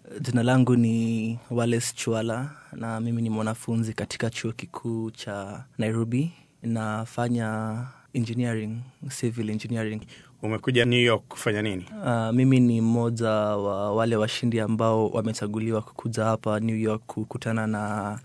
Jina langu ni Wales Chwala na mimi ni mwanafunzi katika chuo kikuu cha Nairobi. Nafanya engineering, civil engineering. Umekuja New York kufanya nini? Uh, mimi ni mmoja wa wale washindi ambao wamechaguliwa kukuja hapa New York kukutana na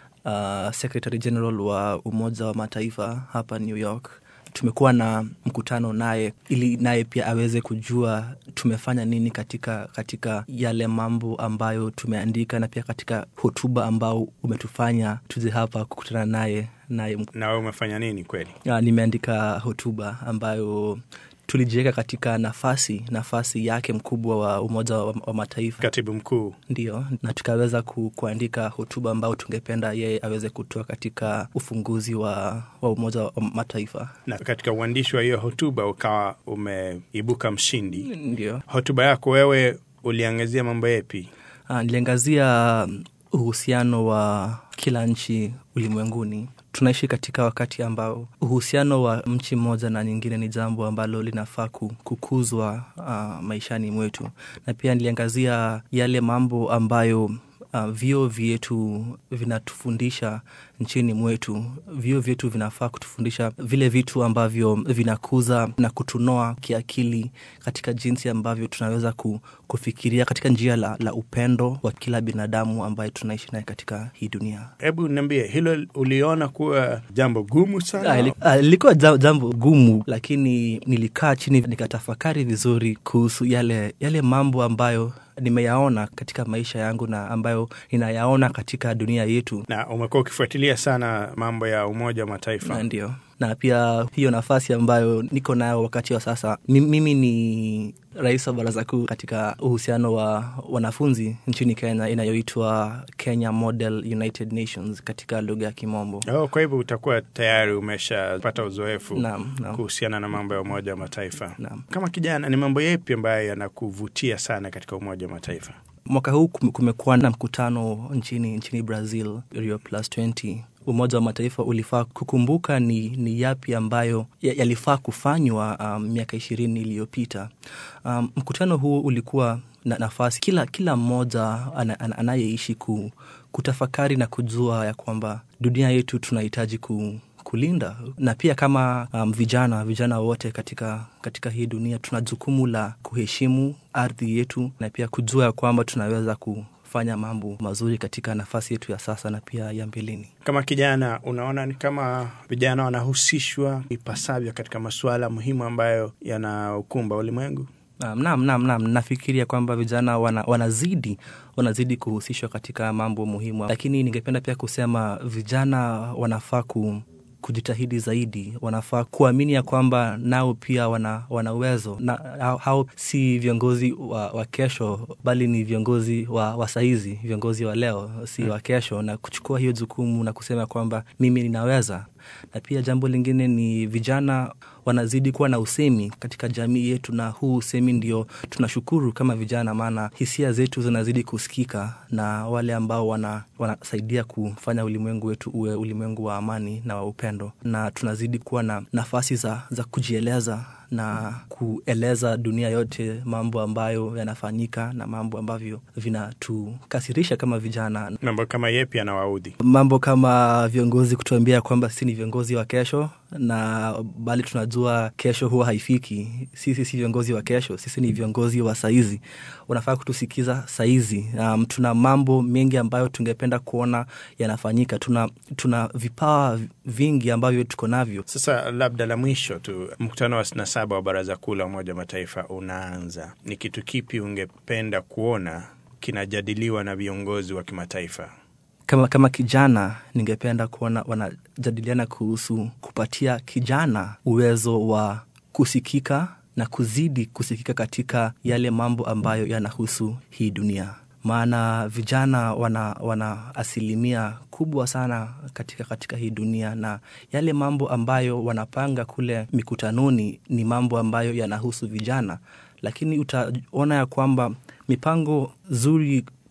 uh, Secretary General wa Umoja wa Mataifa hapa New York. Tumekuwa na mkutano naye ili naye pia aweze kujua tumefanya nini katika, katika yale mambo ambayo tumeandika na pia katika hotuba ambao umetufanya tuje hapa kukutana naye naye. Na wewe umefanya nini kweli? Uh, nimeandika hotuba ambayo tulijiweka katika nafasi nafasi yake mkubwa wa Umoja wa, wa Mataifa, Katibu mkuu. ndio, na tukaweza ku, kuandika hotuba ambao tungependa yeye aweze kutoa katika ufunguzi wa, wa Umoja wa Mataifa. Na katika uandishi wa hiyo hotuba ukawa umeibuka mshindi. Ndio. Hotuba yako wewe uliangazia mambo yepi? Uh, niliangazia uhusiano wa kila nchi ulimwenguni. Tunaishi katika wakati ambao uhusiano wa nchi moja na nyingine ni jambo ambalo linafaa kukuzwa uh, maishani mwetu, na pia niliangazia yale mambo ambayo uh, vyuo vyetu vinatufundisha nchini mwetu. Vyuo vyetu vinafaa kutufundisha vile vitu ambavyo vinakuza na kutunoa kiakili katika jinsi ambavyo tunaweza ku, kufikiria katika njia la, la upendo wa kila binadamu ambaye tunaishi naye katika hii dunia. Hebu niambie, hilo uliona kuwa jambo gumu sana? Lilikuwa jambo gumu, lakini nilikaa chini nikatafakari vizuri kuhusu yale, yale mambo ambayo nimeyaona katika maisha yangu na ambayo ninayaona katika dunia yetu. Na umekuwa ukifuatilia sana mambo ya Umoja wa Mataifa. Na ndio, na pia hiyo nafasi ambayo niko nayo wakati wa sasa, mimi ni rais wa baraza kuu katika uhusiano wa wanafunzi nchini Kenya inayoitwa Kenya Model United Nations katika lugha ya Kimombo. Oh, kwa hivyo utakuwa tayari umeshapata uzoefu Naam, naam. kuhusiana na mambo ya Umoja wa Mataifa. Naam. Kama kijana, ni mambo yepi ambayo yanakuvutia sana katika Umoja wa Mataifa? Mwaka huu kumekuwa na mkutano nchini, nchini Brazil, Rio Plus 20. Umoja wa Mataifa ulifaa kukumbuka ni, ni yapi ambayo yalifaa kufanywa um, miaka ishirini iliyopita. Um, mkutano huu ulikuwa na nafasi kila, kila mmoja ana, ana, anayeishi ku, kutafakari na kujua ya kwamba dunia yetu tunahitaji ku, kulinda na pia kama um, vijana vijana wote katika, katika hii dunia tuna jukumu la kuheshimu ardhi yetu na pia kujua ya kwamba tunaweza kufanya mambo mazuri katika nafasi yetu ya sasa na pia ya mbeleni. Kama kijana, unaona ni kama vijana wanahusishwa ipasavyo katika masuala muhimu ambayo yanaukumba ulimwengu? Um, naam, naam, naam. Nafikiria kwamba vijana wana, wanazidi wanazidi kuhusishwa katika mambo muhimu, lakini ningependa pia kusema vijana wanafaa ku kujitahidi zaidi, wanafaa kuamini ya kwamba nao pia wana, wana uwezo na hao, hao si viongozi wa, wa kesho bali ni viongozi wa, wa saizi, viongozi wa leo si wa kesho, na kuchukua hiyo jukumu na kusema kwamba mimi ninaweza. Na pia jambo lingine ni vijana wanazidi kuwa na usemi katika jamii yetu, na huu usemi ndio tunashukuru kama vijana, maana hisia zetu zinazidi kusikika na wale ambao wana, wanasaidia kufanya ulimwengu wetu uwe ulimwengu wa amani na wa upendo, na tunazidi kuwa na nafasi za, za kujieleza na kueleza dunia yote mambo ambayo yanafanyika na mambo ambavyo vinatukasirisha kama vijana. Mambo kama yepi yanawaudhi? Mambo kama viongozi kutuambia kwamba sisi ni viongozi wa kesho, na bali tunajua kesho huwa haifiki. Sisi si viongozi wa kesho, sisi ni viongozi wa saizi. Unafaa kutusikiza saizi. Um, tuna mambo mengi ambayo tungependa kuona yanafanyika. Tuna, tuna vipawa vingi ambavyo tuko navyo. Sasa labda la mwisho tu, mkutano wa sitini na saba wa Baraza Kuu la Umoja wa Mataifa unaanza. Ni kitu kipi ungependa kuona kinajadiliwa na viongozi wa kimataifa? Kama, kama kijana ningependa kuona wanajadiliana kuhusu kupatia kijana uwezo wa kusikika na kuzidi kusikika katika yale mambo ambayo yanahusu hii dunia, maana vijana wana, wana asilimia kubwa sana katika, katika hii dunia, na yale mambo ambayo wanapanga kule mikutanoni ni mambo ambayo yanahusu vijana, lakini utaona ya kwamba mipango zuri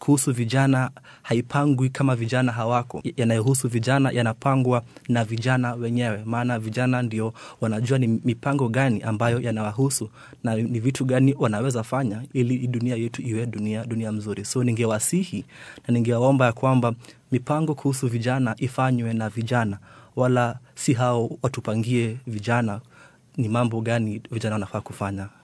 kuhusu vijana haipangwi kama vijana hawako. Yanayohusu vijana yanapangwa na vijana wenyewe, maana vijana ndio wanajua ni mipango gani ambayo yanawahusu na ni vitu gani wanaweza fanya ili dunia yetu iwe dunia, dunia mzuri. So ningewasihi na ningewaomba ya kwamba mipango kuhusu vijana ifanywe na vijana, wala si hao watupangie vijana ni mambo gani vijana wanafaa kufanya.